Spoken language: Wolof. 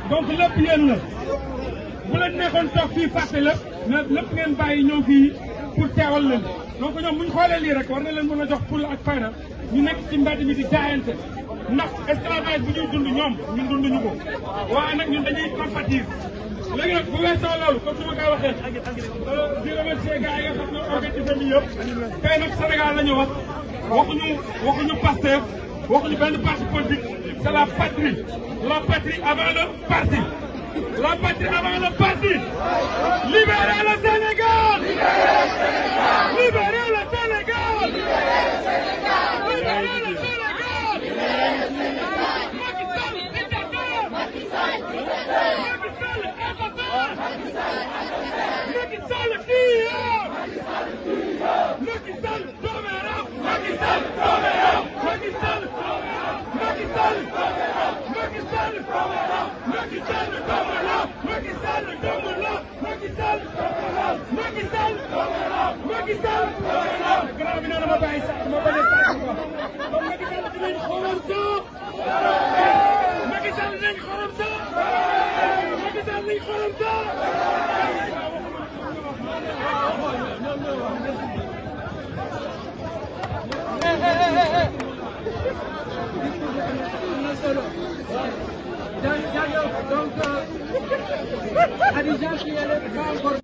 donc lépp yéen la bu leen nekkoon toog fii fàtte lépp mais lépp ngeen bàyyi ñëw fii pour teewal leen donc ñoom bu ñu xoolee lii rek war na leen mën a jox fulla ak fayda ñu nekk ci mbedd mi di jaayante ndax esclavage bu ñuy dund ñoom ñun dunduñu ko waaye nag ñun dañuy compatir léegi nag bu weesoo loolu comme ni ma koy waxee di remercier gars yi nga xam ne organisé bi yëpp tey nag Sénégal la ñu wax waxuñu waxuñu Pastef waxuñu benn parti politique c'est la patrie la patrie avant le parti la patrie avant le parti libérez le Sénégal libérez le Sénégal libérez le Sénégal Macky Sall dictateur Macky Sall assassin Macky Sall tueur Macky Sall doomeraam Macky Sall doomeraam Macky Sall Macky Sall Macky Sall Macky Sall doomeraam Macky Sall doomeraam Macky Sall doomeraam Macky Sall doomeraam Macky Sall doomeraam grand bi nee na ma bàyyi sax ma bañ a sax quoi donc Macky Sall dinañ xoolal sax Macky Sall dinañ xoolal sax Macky Sall dinañ xoolal sax Donc, Khadija qui est là, pas encore